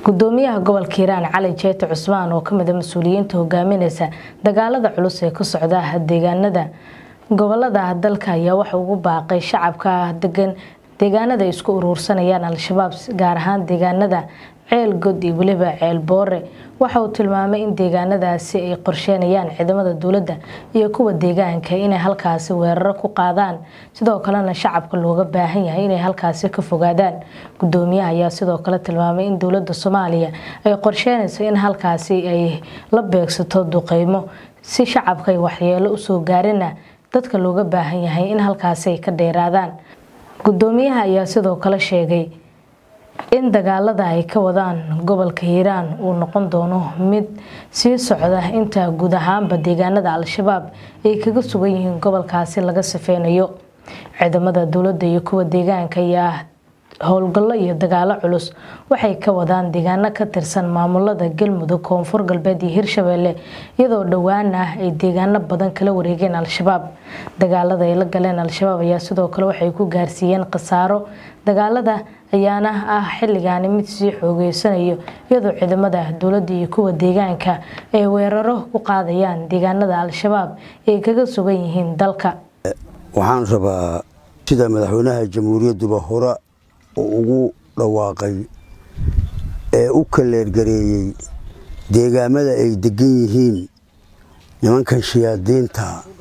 gudoomiyaha gobolka hiiraan cali jeete cusmaan oo kamid a mas-uuliyiinta hogaamineysa dagaalada culus ee ka socda deegaanada gobolada dalka ayaa waxa ugu baaqay shacabka degan deegaanada ay isku uruursanayaan al-shabaab gaar ahaan deegaanada ceel god iyo weliba ceel boore waxa uu tilmaamay in deegaanadaasi ay qorsheenayaan ciidamada dowladda iyo kuwa deegaanka inay halkaasi weeraro ku qaadaan sidoo kalena shacabka looga baahan yahay inay halkaasi ka fogaadaan gudoomiyaha ayaa sidoo kale tilmaamay in dowladda soomaaliya ay qorsheynayso in halkaasi ay la beegsato duqeymo si shacabka ay waxyeelo usoo gaarina dadka looga baahan yahay in halkaasi ay ka dheeraadaan gudoomiyaha ayaa sidoo kale sheegay in dagaalada ay ka wadaan gobolka hiiraan uu noqon doono mid sii socda inta guud ahaanba deegaanada al-shabaab ay kaga sugan yihiin gobolkaasi laga safeynayo ciidamada dowladda iyo kuwa deegaanka ayaa howlgallo iyo dagaalo culus waxay ka wadaan deegaano ka tirsan maamulada galmudug koonfur galbeed iyo hirshabeelle iyadoo dhowaan ah ay deegaano badan kala wareegeen al-shabaab dagaalada ay la galeen al-shabaab ayaa sidoo kale waxay ku gaarsiiyeen khasaaro dagaalada ayaana ah xilligaani mid sii xoogeysanayo iyadoo ciidamada dowladda iyo kuwa deegaanka ay weeraro ku qaadayaan deegaanada al-shabaab ay kaga sugan yihiin dalka waxaan rabaa sida madaxweynaha jamhuuriyadduba hore oo ugu dhawaaqay ee u kaleergareeyey deegaamada ay degan yihiin nimankan shayaadiinta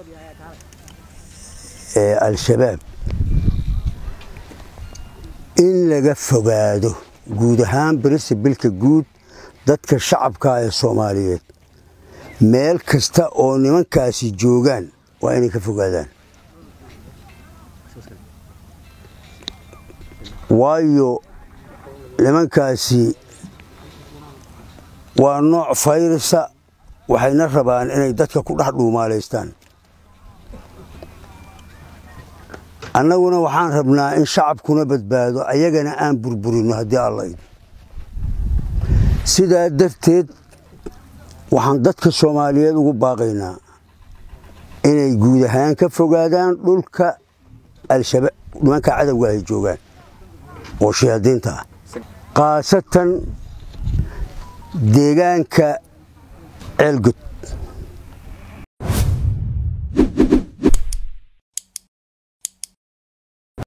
ee al-shabaab in laga fogaado guud ahaan barisabilka guud dadka shacabka ee soomaaliyeed meel kasta oo nimankaasi joogaan waa inay ka fogaadaan waayo nimankaasi waa nooc fayrisa waxayna rabaan inay dadka ku dhex dhuumaalaystaan annaguna waxaan rabnaa in shacabkuna badbaado ayagana aan burburino haddii allayd sidaa darteed waxaan dadka soomaaliyeed ugu baaqaynaa inay guud ahaan ka fogaadaan dhulka al-shabaab nimanka cadowga ay joogaan oo shayaadiinta ah khaasatan deegaanka ceelgod